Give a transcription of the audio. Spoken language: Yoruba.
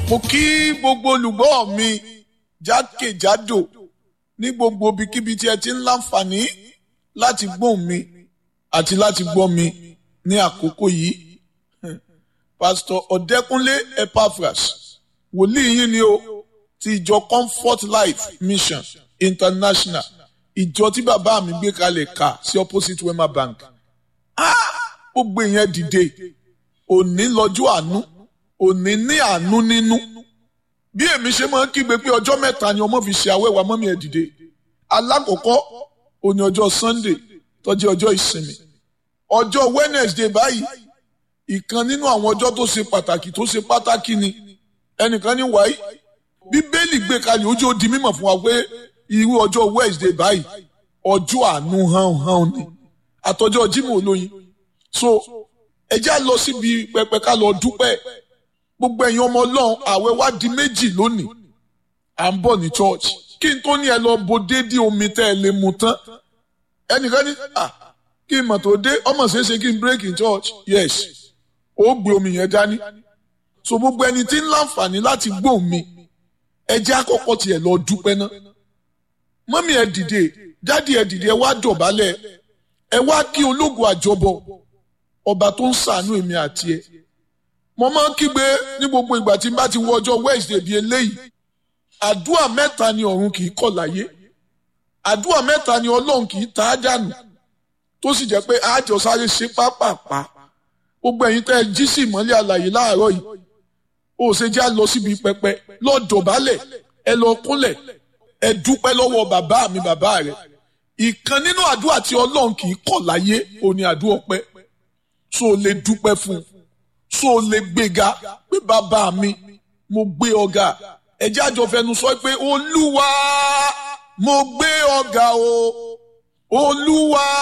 mo kí gbogbo olùgbọ́ mi jákèjádò ní gbogbo ibikíbi tí ẹ ti ń láǹfààní láti gbóhùn mi àti láti gbọ́ mi ní àkókò yìí pásítọ̀ ọ̀dẹ́kúnlé epaphras wòlíì yín ni o ti ìjọ comfort life mission international ìjọ tí bàbá mi gbé kalẹ̀ kà sí opposite wema bank gbogbo ìyẹn dìde òní lọ́jọ́ àánú òní ní àánú nínú bí èmi ṣe máa ń kígbe pé ọjọ́ mẹ́ta ni ọmọ fi ṣe àwẹ̀wà mọ́mí ẹ̀ dìde alákọ̀ọ́kọ́ òní ọjọ́ sunday tó jẹ́ ọjọ́ ìsinmi ọjọ́ wednesday báyìí ìkan nínú àwọn ọjọ́ tó ṣe pàtàkì tó ṣe pàtàkì ni ẹnìkan ní wáyé bíbélì gbé kalẹ̀ ojú ó di mímọ̀ fún wa pé irú ọjọ́ wednesday báyìí ọjọ́ àánú hàn hàn ni àtọjọ́ jímọ̀ olóyin so ẹ já lọ síbi pẹpẹ ká lọ dúpẹ́ gbogbo ẹ̀yin ọmọ ọlọ́run àwẹ̀ wá di méjì lónìí à ń bọ̀ ní church kí n tó ní ẹ lọ bo déédéé omi tẹ́ ẹ lè mu tán ẹnìkan ní à kí n mọ̀ tó dé ọmọ ṣeéṣe kí n break in church yes ó gbé omi yẹn dání so gbogbo ẹni tí ń láǹfààní láti gbóhùn mi ẹ jẹ́ àkọ́kọ́ tiẹ̀ lọ dúpẹ́ ná mọ́mí ẹ dìde dádì ẹ dìde ẹ wá dọ̀bálẹ̀ ẹ wá kí ológun àjọbọ ọba tó ń ṣàánú èmi àti ẹ mo máa ń kígbe ní gbogbo ìgbà tí n bá ti wọ ọjọ́ wednesday bíi eléyìí àdúrà mẹ́ta ni ọ̀run kì í kọ̀ láyé àdúrà mẹ́ta ni ọlọ́run kì í ta á dànù tó sì jẹ́ pé àjọ sáré ṣe pápápá gbogbo ẹ̀yin tẹ́ ẹ jí sí ìmọ́lẹ̀ àlàyé láàárọ̀ yìí ó ṣe já lọ síbi pẹpẹ lọ dọ̀bálẹ̀ ẹ lọ kúnlẹ̀ ẹ dúpẹ́ lọ́wọ́ bàbá mi bàbá rẹ̀ ìkan nínú àdúrà tí ọlọ́run kì í kọ̀ láyé òní àdúrà ọpẹ́ so lè dúpẹ́ fún un so lè gbéga pé bàbá mi mo gbé ọ̀gá ẹ̀jẹ̀ àjọ fẹnu sọ pé olúwa mo gbé ọ̀gá o olúwa